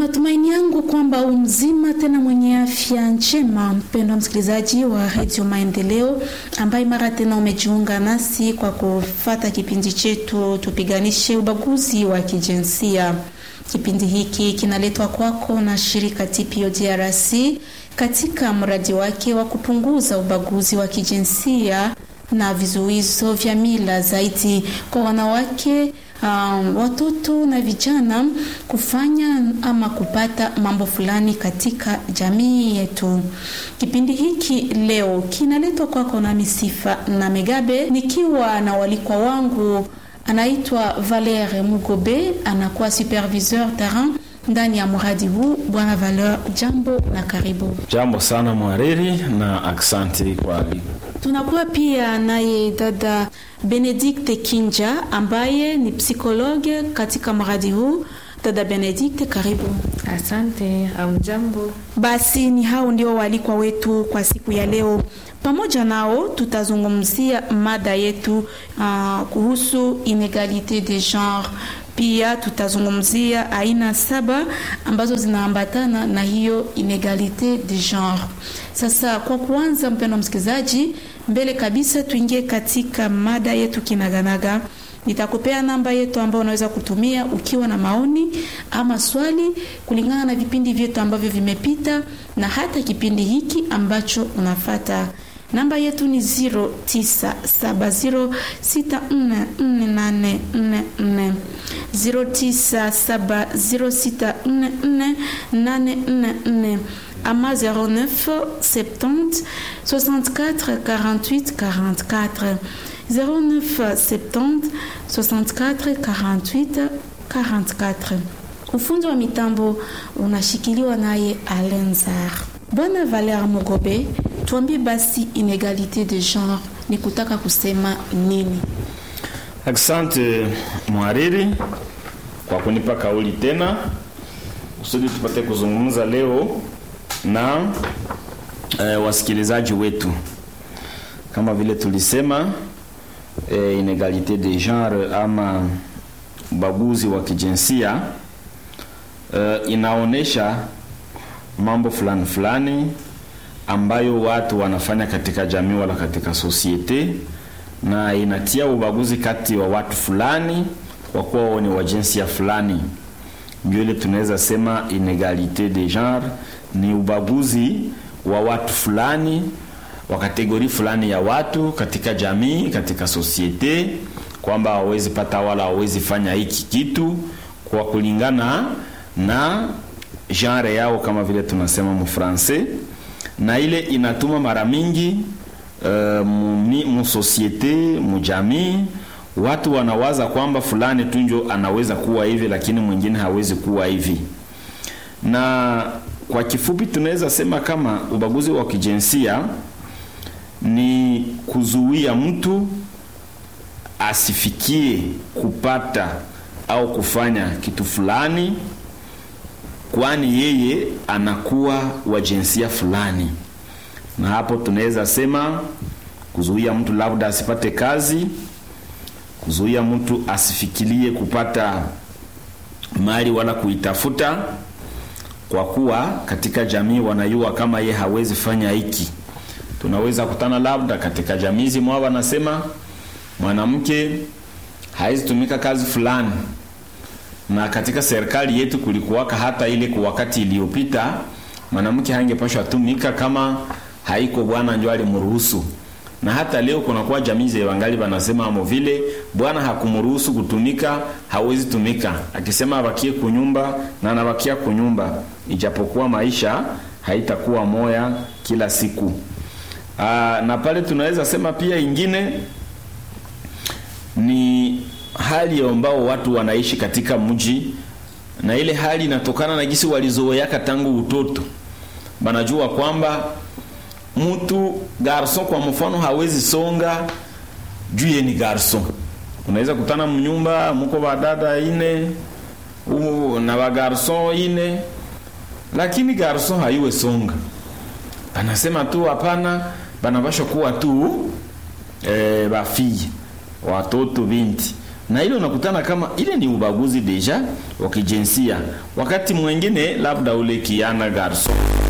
matumaini yangu kwamba umzima tena mwenye afya njema, mpendwa msikilizaji wa redio Maendeleo ambaye mara tena umejiunga nasi kwa kufata kipindi chetu tupiganishe ubaguzi wa kijinsia. Kipindi hiki kinaletwa kwako na shirika TPO DRC katika mradi wake wa kupunguza ubaguzi wa kijinsia na vizuizo vya mila zaidi kwa wanawake um, watoto na vijana kufanya ama kupata mambo fulani katika jamii yetu. Kipindi hiki leo kinaletwa kwako na Misifa na Megabe, nikiwa na walikwa wangu anaitwa Valere Mugobe, anakuwa superviseur terrain ndani ya mradi huu. Bwana Valeur, jambo na karibu. Jambo sana mwariri na aksanti kwa aliko. Tunakuwa pia naye dada Benedikte Kinja ambaye ni psikologe katika mradi huu. Dada Benedikte, karibu. Asante. Amjambo. Basi ni hao ndio walikwa wetu kwa siku ya leo. Pamoja nao tutazungumzia mada yetu uh, kuhusu inegalite de genre. Pia tutazungumzia aina saba ambazo zinaambatana na hiyo inegalite de genre. Sasa kwa kuanza, mpendwa msikilizaji, mbele kabisa tuingie katika mada yetu kinaganaga. Nitakupea namba yetu ambayo unaweza kutumia ukiwa na maoni ama swali kulingana na vipindi vyetu ambavyo vimepita na hata kipindi hiki ambacho unafata. Namba yetu ni 0970644844 0970644844 ama 09 70 64 48 44 09 70 64 48 44. Ufundi wa mitambo unashikiliwa naye Alenzar. Bwana Valer Mugobe, tuambie basi inegalite de genre ni kutaka kusema nini? Asante mwariri kwa kunipa kauli tena kusudi tupate kuzungumza leo na e, wasikilizaji wetu. Kama vile tulisema e, inegalite de genre ama ubaguzi wa kijinsia e, inaonesha mambo fulani fulani ambayo watu wanafanya katika jamii wala katika sosiete, na inatia ubaguzi kati wa watu fulani kwa kuwa wao ni wa jinsia fulani. Ndio ile tunaweza sema inegalite de genre ni ubaguzi wa watu fulani wa kategori fulani ya watu katika jamii, katika sosiete, kwamba hawawezi pata wala hawawezi fanya hiki kitu kwa kulingana na genre yao, kama vile tunasema mufrancais, na ile inatuma mara mingi uh, mu sosiete mu jamii watu wanawaza kwamba fulani tu njo anaweza kuwa hivi, lakini mwingine hawezi kuwa hivi. Na kwa kifupi tunaweza sema kama ubaguzi wa kijinsia ni kuzuia mtu asifikie kupata au kufanya kitu fulani, kwani yeye anakuwa wa jinsia fulani. Na hapo tunaweza sema kuzuia mtu labda asipate kazi, kuzuia mtu asifikirie kupata mali wala kuitafuta, kwa kuwa katika jamii wanajua kama ye hawezi fanya hiki tunaweza kutana labda katika jamii zimwa wanasema mwanamke hawezi tumika kazi fulani, na katika serikali yetu kulikuwaka hata ile kwa wakati iliyopita mwanamke hangepashwa tumika kama haiko bwana ndio alimruhusu, na hata leo kunakuwa jamii za wangali wanasema amo vile bwana hakumruhusu kutumika, hawezi tumika, akisema abakie kunyumba na anabakia kunyumba, ijapokuwa maisha haitakuwa moya kila siku. Aa, na pale tunaweza sema pia ingine ni hali ambao watu wanaishi katika mji, na ile hali inatokana na gisi walizoeaka tangu utoto. Banajua kwamba mtu garson kwa mfano hawezi songa juu ye ni garson. Unaweza kutana mnyumba mko badada ine u, na ba garson ine, lakini garson haiwe songa banasema tu hapana, banapashwa kuwa tu e, bafii watoto binti na ile unakutana kama ile ni ubaguzi deja wa kijinsia wakati mwingine labda ule kiana garso